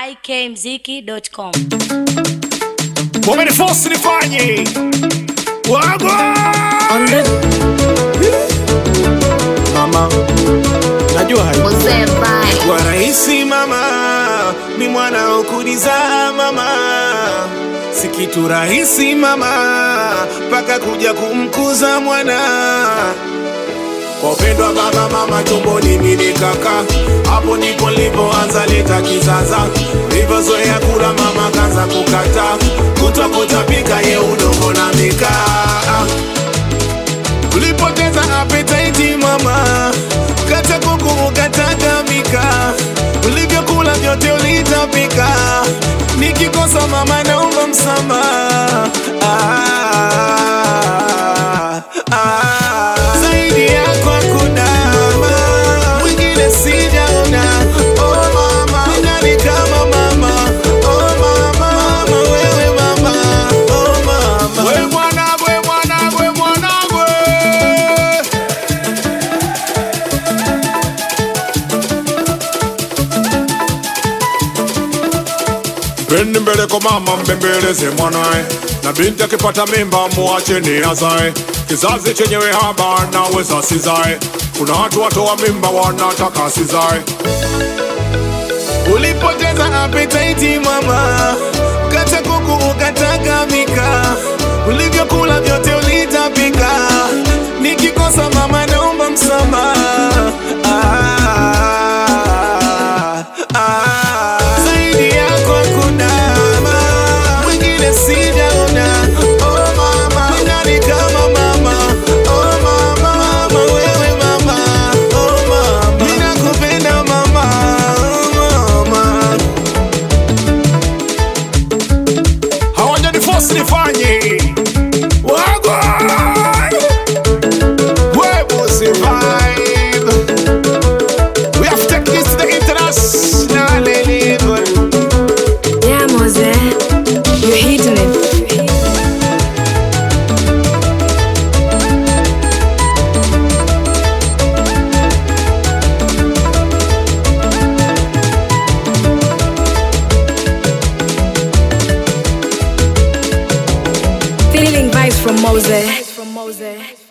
ikmziki.com. wamenifosi nifanye wagwa mama najua hai kwa rahisi mama mi mwana ukuliza mama si kitu rahisi mama mpaka kuja kumkuza mwana kwa upendo wa baba mama tumboni mimi kaka hapo ndipo nilipoanza leta kizaza nilivyozoea kula mama kaanza kukata kutwa kutapika ye udongo na mikaa ulipoteza appetite mama kata kuku ukatagamika ulivyokula vyote ulitapika nikikosa mama naomba msamaha ah, ah. zaidi yako hakuna mwingine sijaona oh mama nani kama mama oh mama mama wewe mama oh mama we mwana we mwana we mwana we Pendi mbele kwa mama mbembeleze mwanae, na binti akipata mimba muache ni azae. Kizazi chenyewe haba naweza sizae, kuna watu watoa mimba wanataka sizae. Ulipoteza appetite mama, kata kuku ukatagamika, ulivyokula vyote ulitapika. Nikikosa mama naomba msamaha. Ah, ah, zaidi yako hakuna mwingine sijaona. Oh mama, nani kama mama? Oh mama, mama wewe mama. Oh mama, mimi nakupenda mama. Oh mama, hawajaniforce nifanye wagwa Webo survive. We have to take this to the international level. Yeah, Mose, you're hitting it. Feeling vibes from Mose. From Mose.